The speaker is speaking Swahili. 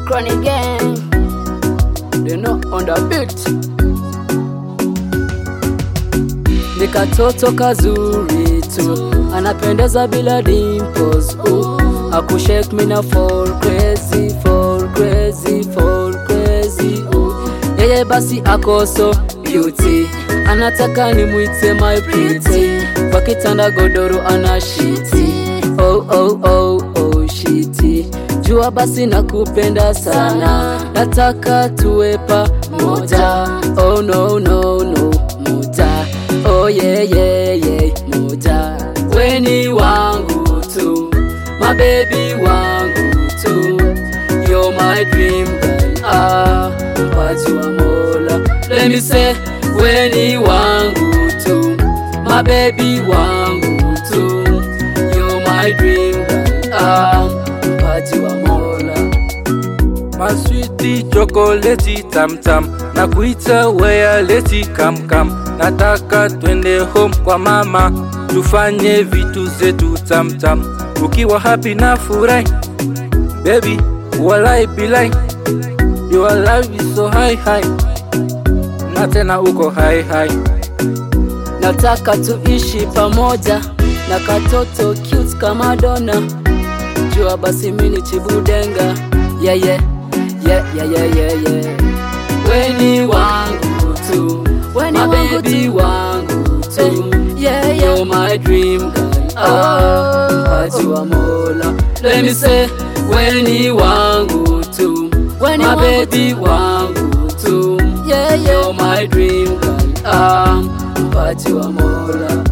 Chronic Gang. They know on the beat. Ni katoto kazuri tu, anapendeza bila dimples. Uh, akushake me na fall crazy, fall crazy, fall crazy. Uh, yeye basi ako so beauty, anataka nimwite my pretty. Kwa kitanda godoro ana shiti, oh oh oh oh shiti. Jua basi nakupenda sana, nataka tuwe pamoja. Oh no no no, moja. Oh yeah yeah yeah, moja. Weni wangu tu, my baby wangu tu. You're my dream girl, ah, mpaji wa Mola. Let me say, weni wangu tu, my baby wangu tu. You're my dream girl, ah, mpaji wa Mola. Maswiti chokoleti tamtam na kuita wea leti kamkam, nataka twende home kwa mama tufanye vitu zetu tamtam, ukiwa happy na furahi baby, walai bilai your love is so high high, na tena uko high high nataka tuishi pamoja na katoto cute kama dona jua basi mini chibudenga yeah, yeah. Yeah, yeah, yeah, yeah, yeah. weni wangu tu Weni my wangu baby tu. wangu tu Yeah, yeah. You're my dream girl ah, mpaji wa mola let me say weni wangu tu Weni my wangu baby wangu tu Yeah, yeah. You're my dream girl ah, mpaji wa mola